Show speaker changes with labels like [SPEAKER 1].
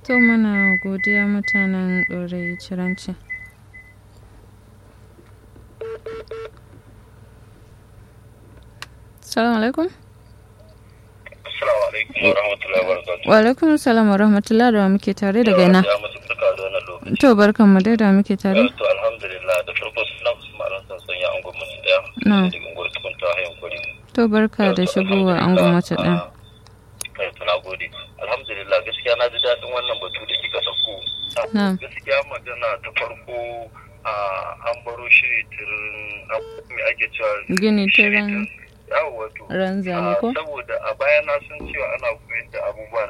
[SPEAKER 1] To muna godiya mutanen ɗorayi ciranci. Salamu alaikum.
[SPEAKER 2] Assalamu alaikum wa rahmatullahi wa barakatuh.
[SPEAKER 1] Wa alaikum salam wa rahmatullahi da wa muke tare daga ina.
[SPEAKER 2] Ya musu barka da wannan lokaci.
[SPEAKER 1] To barkan mu dai da muke tare.
[SPEAKER 2] To alhamdulillah da farko suna Usman Alhassan sun ya angon mutum daya.
[SPEAKER 1] Na.
[SPEAKER 2] Daga unguwar tukun ta hayan kuri.
[SPEAKER 1] To barka da shigowa an gwamnati ɗin.
[SPEAKER 2] Kai tuna gode. Alhamdulillah gaskiya na ji daɗin wannan batu da kika ɗauko.
[SPEAKER 1] Na.
[SPEAKER 2] Gaskiya magana ta farko a an baro shiri tirin me ake cewa
[SPEAKER 1] Gini
[SPEAKER 2] shiri
[SPEAKER 1] tirin
[SPEAKER 2] yawo wato
[SPEAKER 1] ran zane ko?
[SPEAKER 2] saboda a baya na san cewa ana koyar da abubuwa